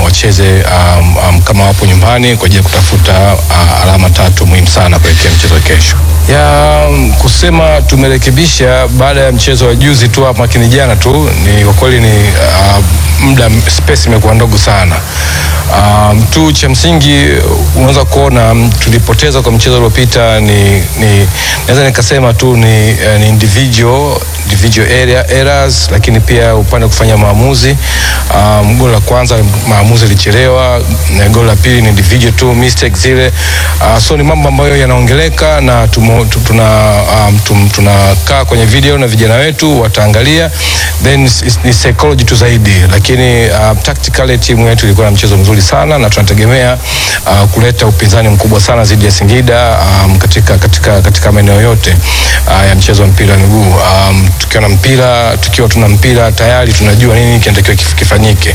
wacheze um, um, kama wapo nyumbani kwa ajili ya kutafuta uh, alama tatu muhimu sana kuelekea mchezo wa kesho. Ya um, kusema tumerekebisha baada ya mchezo wa juzi tu hapa lakini jana tu ni kwa kweli ni uh, muda space imekuwa ndogo sana. Um, tu cha msingi unaweza kuona um, tulipoteza kwa mchezo uliopita ni, ni naweza nikasema tu ni, uh, ni individual individual area, errors, lakini pia upande wa kufanya maamuzi. Um, goli la kwanza maamuzi ilichelewa, na goli la pili ni individual tu mistake zile. Uh, so ni mambo ambayo yanaongeleka na tumo, tu- tuna um, tum, tunakaa kwenye video na vijana wetu wataangalia, then is- is- ni psychology tu zaidi, lakini uh, tactically timu yetu ilikuwa na mchezo mzuri sana na tunategemea uh, kuleta upinzani mkubwa sana dhidi ya Singida um, katika, katika, katika maeneo yote uh, ya mchezo wa mpira wa miguu um, tukiwa na mpira tukiwa tuna mpira tayari tunajua nini kinatakiwa kif- kifanyike.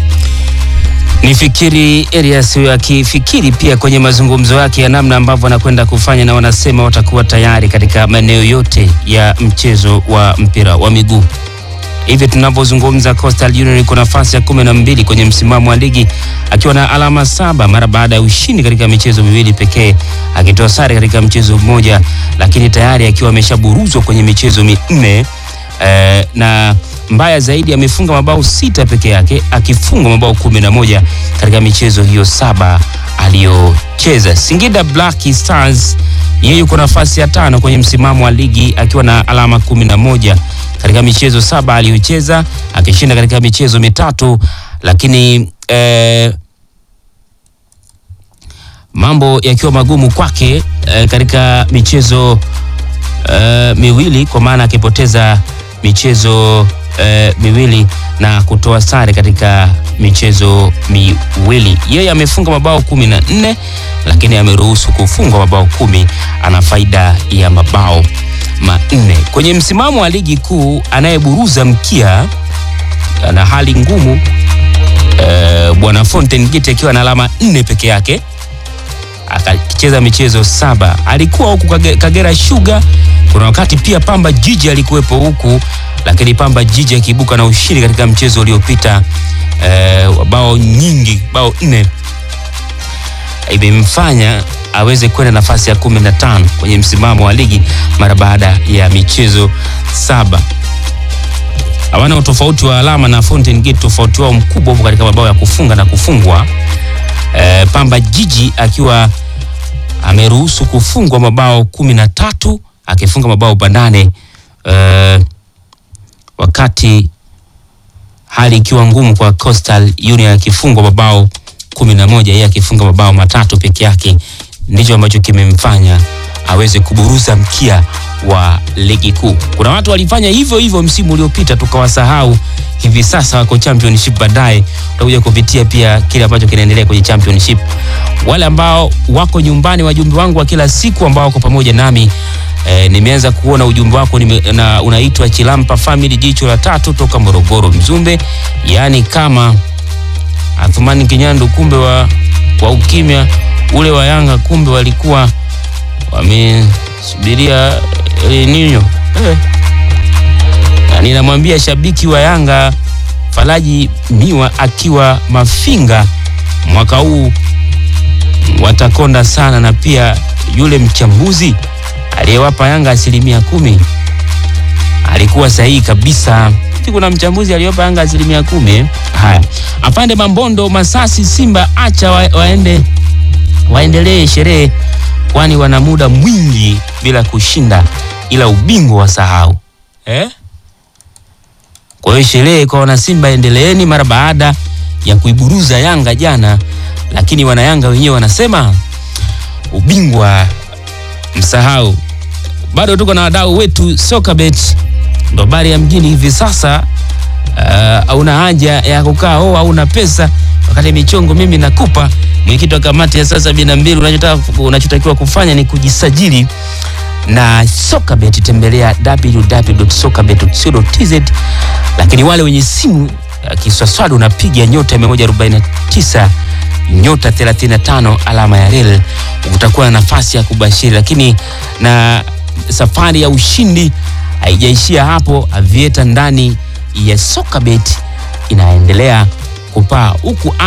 Nifikiri Elias huyo akifikiri pia kwenye mazungumzo yake ya namna ambavyo anakwenda kufanya, na wanasema watakuwa tayari katika maeneo yote ya mchezo wa mpira wa miguu. Hivi tunavyozungumza, Coastal Union iko nafasi ya kumi na mbili kwenye msimamo wa ligi akiwa na alama saba mara baada ya ushindi katika michezo miwili pekee, akitoa sare katika mchezo mmoja, lakini tayari akiwa ameshaburuzwa kwenye michezo minne eh, na mbaya zaidi amefunga mabao sita peke yake akifunga mabao kumi na moja katika michezo hiyo saba aliyocheza. Singida Black Stars yeye yuko nafasi ya tano kwenye msimamo wa ligi akiwa na alama kumi na moja katika michezo saba aliyocheza akishinda katika michezo mitatu, lakini eh, mambo yakiwa magumu kwake eh, katika michezo eh, miwili kwa maana akipoteza michezo eh, miwili na kutoa sare katika michezo miwili. Yeye amefunga mabao kumi na nne lakini ameruhusu kufungwa mabao kumi. Ana faida ya mabao manne kwenye msimamo wa ligi kuu. Anayeburuza mkia ana hali ngumu eh, bwana Fountain Gate akiwa na alama nne peke yake akacheza michezo saba. Alikuwa huku Kage- Kagera Sugar, kuna wakati pia Pamba Jiji alikuwepo huku, lakini Pamba Jiji akiibuka na ushindi katika mchezo uliopita eh, wa bao nyingi, bao nne, imemfanya aweze kwenda nafasi ya kumi na tano kwenye msimamo wa ligi mara baada ya michezo saba. Hawana utofauti wa alama na Fountain Gate, tofauti wao mkubwa upo katika mabao ya kufunga na kufungwa eh, Pamba Jiji akiwa ameruhusu kufungwa mabao kumi na tatu akifunga mabao banane eh, wakati hali ikiwa ngumu kwa Coastal Union akifungwa mabao kumi na moja yeye akifunga mabao matatu peke yake, ndicho ambacho kimemfanya aweze kuburuza mkia wa ligi kuu. Kuna watu walifanya hivyo hivyo msimu uliopita tukawasahau, hivi sasa wako championship. Baadaye utakuja kupitia pia kile ambacho kinaendelea kwenye championship. Wale ambao wako nyumbani, wajumbe wangu wa kila siku ambao wako pamoja nami E, nimeanza kuona ujumbe wako nime, na unaitwa Chilampa Family jicho la tatu toka Morogoro Mzumbe, yaani kama Athumani Kinyandu, kumbe wa, wa ukimya ule wa Yanga, kumbe walikuwa wamesubiria El Nino eh. Na ninamwambia shabiki wa Yanga Falaji Miwa akiwa Mafinga, mwaka huu watakonda sana, na pia yule mchambuzi aliyewapa Yanga asilimia kumi alikuwa sahihi kabisa. Hivi Kuna mchambuzi aliyewapa Yanga asilimia kumi eh? Haya, apande Mambondo Masasi Simba, acha wa, waende waendelee sherehe, kwani wana muda mwingi bila kushinda, ila ubingwa wasahau eh? Kwa hiyo sherehe kwa wanasimba endeleeni mara baada ya kuiburuza Yanga jana, lakini wanayanga wenyewe wanasema ubingwa msahau. Bado tuko na wadau wetu Sokabet, ndo habari ya mjini hivi sasa. Uh, hauna haja ya kukaa oh, hauna pesa wakati michongo mimi nakupa. Mwenyekiti wa kamati ya saa sabini na mbili, unachotaka unachotakiwa kufanya ni kujisajili na Sokabet, tembelea www.sokabet.co.tz. Lakini wale wenye simu uh, kiswaswali unapiga nyota 149 nyota 35 alama ya rel, utakuwa na nafasi ya kubashiri. Lakini na safari ya ushindi haijaishia hapo. Avieta ndani ya Sokabet inaendelea kupaa huku